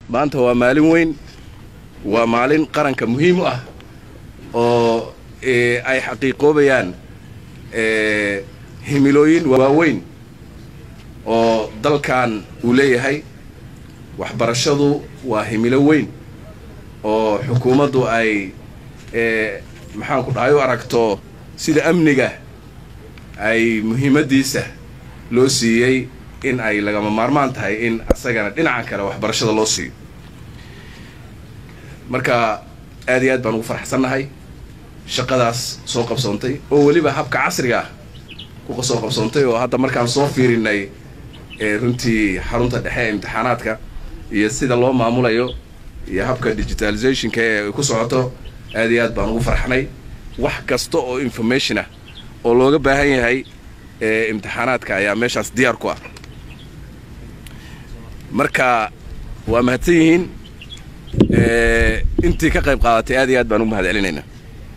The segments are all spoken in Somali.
maanta waa maalin weyn waa maalin qaranka muhiim u ah oo ay xaqiiqoobayaan himilooyin waaweyn oo dalkan uu leeyahay waxbarashadu waa himilo weyn oo xukuumaddu ay maxaanku dhahay u aragto sida amniga ay muhiimaddiisa loo siiyey in ay lagama maarmaan tahay in asagana dhinaca kale waxbarashada loo siiyo marka aad iyo aad baan ugu faraxsannahay shaqadaas soo qabsoontay oo weliba habka casriga ah ku soo qabsoontay oo hadda markaan soo fiirinay runtii xarunta dhexe ee imtixaanaadka iyo sida loo maamulayo iyo habka digitalizationka ee ku socoto aad iyo aad baan ugu farxnay wax kasta oo information ah oo looga baahan yahay imtixaanaadka ayaa meeshaas diyaar ku ah marka waa mahadsan yihiin intii ka qayb qaadatay aad iyo aad baan ugu mahad celinaynaa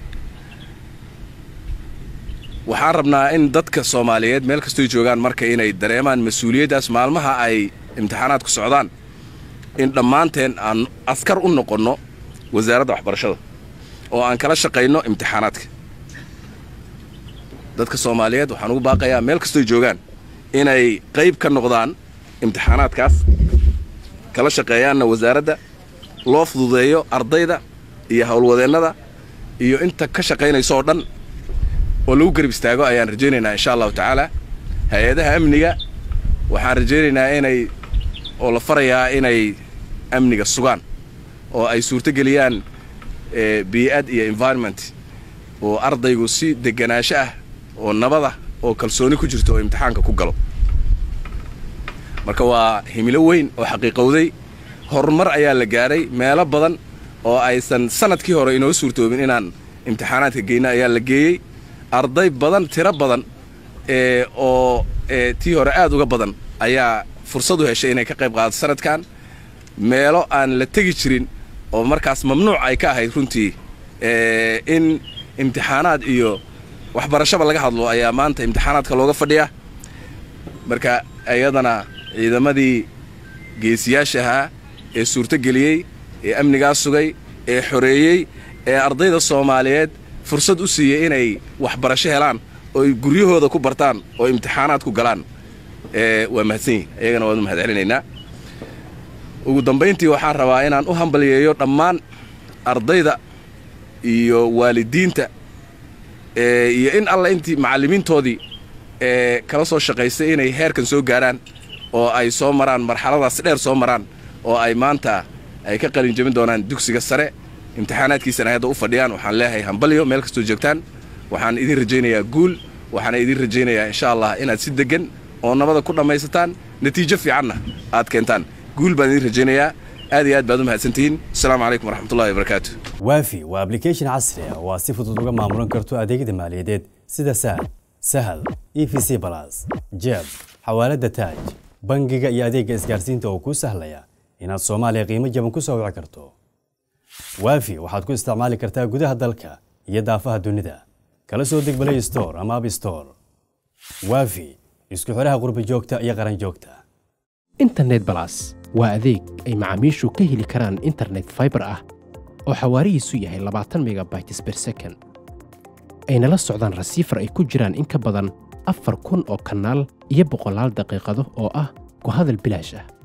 waxaan rabnaa in dadka soomaaliyeed meel kastoy joogaan marka inay dareemaan mas-uuliyaddaas maalmaha ay imtixaanaadku socdaan in dhammaanteen aan askar u noqonno wasaaradda waxbarashada oo aan kala shaqayno imtixaanaadka dadka soomaaliyeed waxaan ugu baaqayaa meel kastoy joogaan inay qayb ka noqdaan imtixaanaadkaas kala shaqeeyaanna wasaaradda loo fududeeyo ardayda iyo howlwadeennada iyo inta ka shaqaynayso oo dhan oo lagu garab istaago ayaan rajaynaynaa insha allahu tacaala hay-adaha amniga waxaan rajaynaynaa inay oo la farayaa inay amniga sugaan oo ay suurtogeliyaan bii'ad iyo environment oo ardaygu si deganaansho ah oo nabada oo kalsooni ku jirto oo imtixaanka ku galo marka waa himilo weyn oo xaqiiqowday horumar ayaa la gaadhay meelo badan oo aysan sanadkii hore inoo suurtoobin inaan imtixaanaadka geyno ayaa la geeyey arday badan tiro badan oo tii hore aad uga badan ayaa fursad u heshay inay ka qayb qaadato sanadkan meelo aan la tegi jirin oo markaas mamnuuc ay ka ahayd runtii in imtixaanaad iyo waxbarashaba laga hadlo ayaa maanta imtixaanaadka looga fadhiyaa marka iyadana ciidamadii geesiyaasha ahaa ee suurtogeliyey ee amnigaa sugay ee xoreeyey ee ardayda soomaaliyeed fursad u siiyey inay waxbarasho helaan oo ay guryahooda ku bartaan oo imtixaanaad ku galaan waa mahadsan yihin iyagana waan u mahad celinaynaa ugu dambayntii waxaan rabaa inaan u hambalyeeyo dhammaan ardayda iyo waalidiinta iyo in alla intii macallimiintoodii ee kala soo shaqaystay inay heerkan soo gaaraan oo ay soo maraan marxaladaas dheer soo maraan oo ay maanta ay ka qalin jebin doonaan dugsiga sare imtixaanaadkiisana hadda u fadhiyaan waxaan leeyahay hambalyo meel kastoo joogtaan waxaan idin rajaynayaa guul waxaana idin rajaynayaa insha allah inaad si deggan oo nabada ku dhammaysataan natiijo fiicanna aad keentaan guul baan idin rajaynayaa aad iyo aad baad u mahadsantihiin asalaamu calaykum waraxmatullahi wabarakaatu waafi waa application casri ah oo aad si fudud uga maamulan karto adeegyada maaliyadeed sida sahal sahal e v c balas jeeb xawaaladda taaj bangiga iyo adeegga isgaarsiinta oo kuu sahlaya inaad soomaaliya qiimo jaban ku soo wici karto waafi waxaad ku isticmaali kartaa gudaha dalka iyo daafaha dunida kala soo deg play store ama app store waafi isku xidhaha qurbi joogta iyo qaran joogta internet balas waa adeeg ay macaamiishu ka heli karaan internet fiber ah oo xawaarihiisu yahay labaatan megabytes per second ayna la socdaan rasiifar ay ku jiraan in ka badan afar kun oo kanaal iyo boqolaal daqiiqado oo ah ku hadal bilaash ah